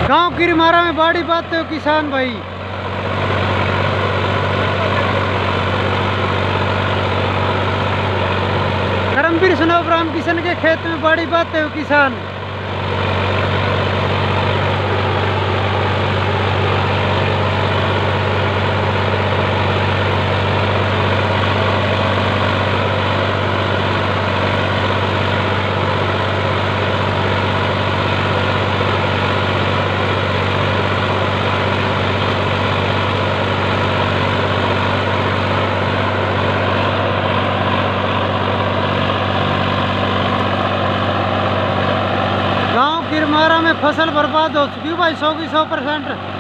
गांव की रिमारा में बाड़ी बात हो किसान भाई करमवीर सुनाओ राम किशन के खेत में बड़ी बात है किसान गांव की रिमारा में फसल बर्बाद हो चुकी है भाई सौ की सौ परसेंट